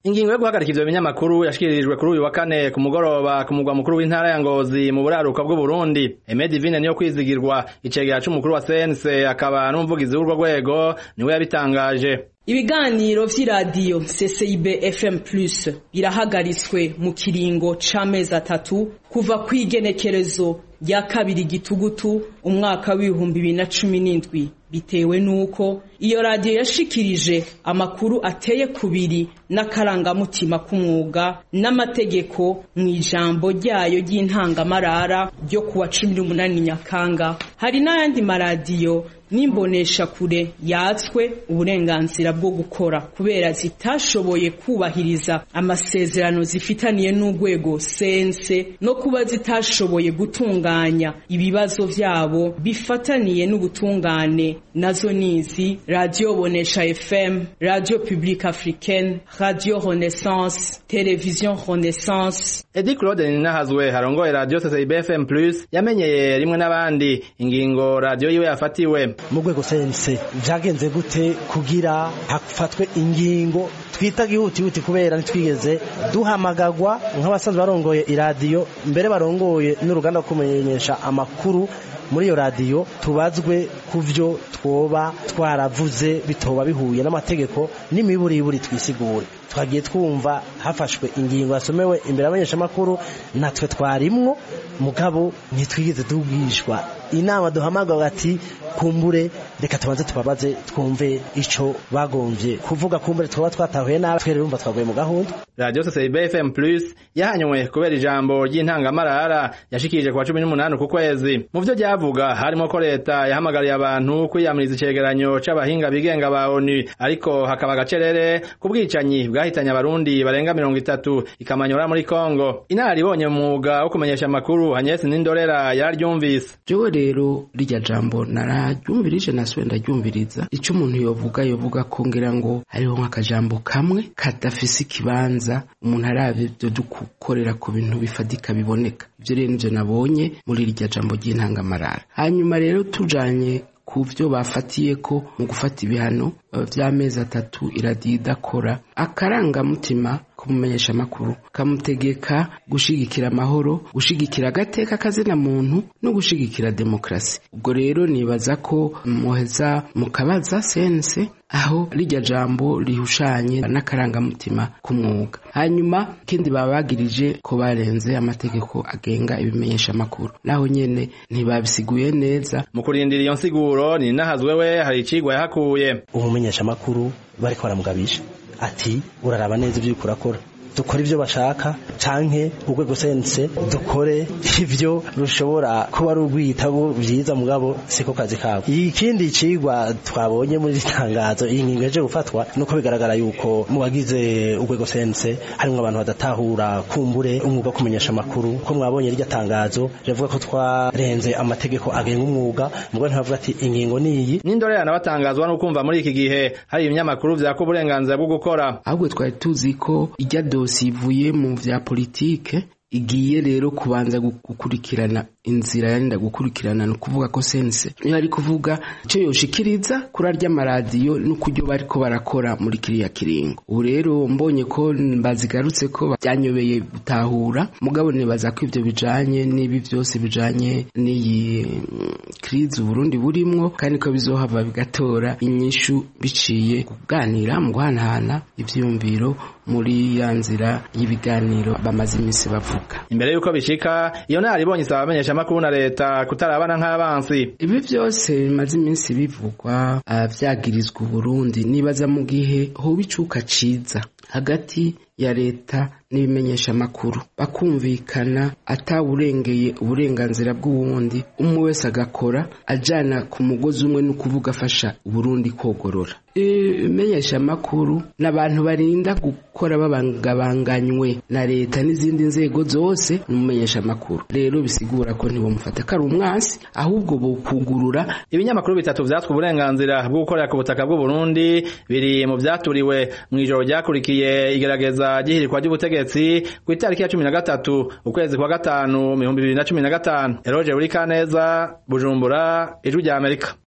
ingingo yo guhagarika ivyo binyamakuru yashikirijwe kuri uyu wa kane ku mugoroba ku mugwa mukuru w'intara ya Ngozi mu buraruka bw'Uburundi Aime Divine niyo kwizigirwa icegera c'umukuru wa CNC akaba n'umuvugizi w'urwo rwego niwe yabitangaje ibiganiro vy'iradiyo CCIB FM Plus birahagaritswe mu kiringo c'amezi atatu kuva kw'igenekerezo rya kabiri gitugutu umwaka w'ibihumbi bibiri na cumi n'indwi bitewe n'uko iyo radiyo yashikirije amakuru ateye kubiri n'akarangamutima k'umwuga n'amategeko mu ijambo ryayo ry'intangamarara ryo kuwa cumi n'umunani nyakanga hari n'ayandi maradiyo n'imbonesha kure yatswe uburenganzira bwo gukora kubera zitashoboye kubahiriza amasezerano zifitaniye n'urwego sense no kuba zitashoboye gutunganya ibibazo vyabo bifataniye n'ubutungane nazo nizi radio bonesha fm radio publique africaine radio renaissance television renaissance Edi Claude Ninahazwe harongoye radio CCIB FM Plus yamenyeye rimwe n'abandi ingingo radio yiwe yafatiwe mu rwego sense vyagenze gute kugira hafatwe ingingo twita gihutihuti kubera ntitwigeze duhamagagwa nk'abasanzwe barongoye iradiyo mbere barongoye n'uruganda rwo kumenyesha amakuru muri iyo radiyo tubazwe ku vyo twoba twaravuze bitoba bihuye n'amategeko n'imiburiburi twisigure twagiye twumva hafashwe ingingo yasomewe imbere y'abanyeshamakuru natwe twarimwo mugabo ntitwigeze tubwishwa inama duhamagara ati kumbure reka tubanze tubabaze twumve ico bagomvye kuvuga kumbure twaba twatahuye nabi twere urumva twaguye mu gahunda radio CCIB FM Plus yahanywe kubera ijambo ry'intangamarara yashikirije kwa 18 ku kwezi mu vyo ryavuga harimo ko leta yahamagariye abantu kwiyamiriza icegeranyo c'abahinga bigenga ba ONU ariko hakaba gacerere ku bwicanyi bwahitanye abarundi barenga mirongo itatu ikamanyora muri Kongo inararibonye mu mwuga wo kumenyesha amakuru Agnes Nindorera yararyumvise jewe rero rirya jambo nararyumvirije nasubiye ndaryumviriza ico umuntu yovuga yovuga ko ngira ngo hariho nk'akajambo kamwe kadafise ikibanza umuntu arabye ivyo dukorera ku bintu bifadika biboneka ivyo rero nivyo nabonye muri rirya jambo ry'intangamarara hanyuma rero tujanye ku vyo bafatiye ko mu gufata ibihano vy'amezi atatu iradiyo idakora akarangamutima kumumenyesha amakuru kamutegeka gushigikira amahoro gushigikira agateka kazina muntu no gushigikira demokrasi ubwo rero nibaza ko muheza mukabaza sense aho rijya jambo rihushanye n'akarangamutima k'umwuga hanyuma ikindi baba bagirije ko barenze amategeko agenga ibimenyesha amakuru naho nyene ntibabisiguye neza mu kurindira iyo nsiguro ni nahazwe we hari icigwa yahakuye umumenyesha amakuru bariko baramugabisha ati uraraba neza ibyo uriko urakora dukore ibyo bashaka canke urwego sense dukore ivyo rushobora kuba ari urwitabo vyiza mugabo siko kazi kabo ikindi cigwa twabonye muri itangazo iyi ngingo yaje gufatwa nuko bigaragara yuko mu bagize urwego sense harimwo abantu badatahura kumbure umwuga wo kumenyesha amakuru ko mwabonye rya tangazo rivuga ko twarenze amategeko agenga umwuga mugabo ntibavuga ati ingingo niyi n'indorera nabatangazwa no kumva muri iki gihe hari ibinyamakuru vyaka uburenganzira bwo gukora ahubwo twari tuzi ko ijya dosi ivuye mu vya politike igiye rero kubanza gukurikirana inzira yarinda gukurikirana ni ukuvuga ko sense niyo ari kuvuga icyo yoshikiriza kuri arya maradiyo n'ukuryo bariko barakora muri kiriya kiringo ubu rero mbonye ko bazigarutse ko byanyobeye gutahura mugabo nibaza ko ivyo bijanye n'ibi vyose bijanye n'iyi krizi uburundi burimwo kandi ko bizohava bigatora inyishu biciye kuganira mu guhanahana ivyiyumviro muri ya nzira y'ibiganiro bamaze iminsi bavuga imbere yuko bishika iyo naribonye isaba abamenyesha amakuru na leta kutarabana nk'abansi ibi byose bimaze iminsi bivugwa vyagirizwa uburundi nibaza mu gihe hoba icuka ciza hagati ya leta n'ibimenyesha amakuru bakumvikana atawurengeye uburenganzira bw'uwundi umwe wese agakora ajana ku mugozi umwe no kuvuga afasha uburundi kogorora ibimenyesha amakuru n'abantu barinda gukora babangabanganywe na leta n'izindi nzego zose n'umumenyesha amakuru rero bisigura ko ntibamufata ko ari umwansi ahubwo bokugurura ibinyamakuru bitatu vyatswe uburenganzira bwo gukorera ku butaka bw'uburundi biri mu vyaturiwe mw'ijoro ryakurikiye igerageza ry'ihirikwa ry'ubutegetsi ku itariki ya cumi na gatatu ukwezi kwa gatanu ibihumbi bibiri na cumi na gatanu eroje buri kaneza bujumbura ijwi rya amerika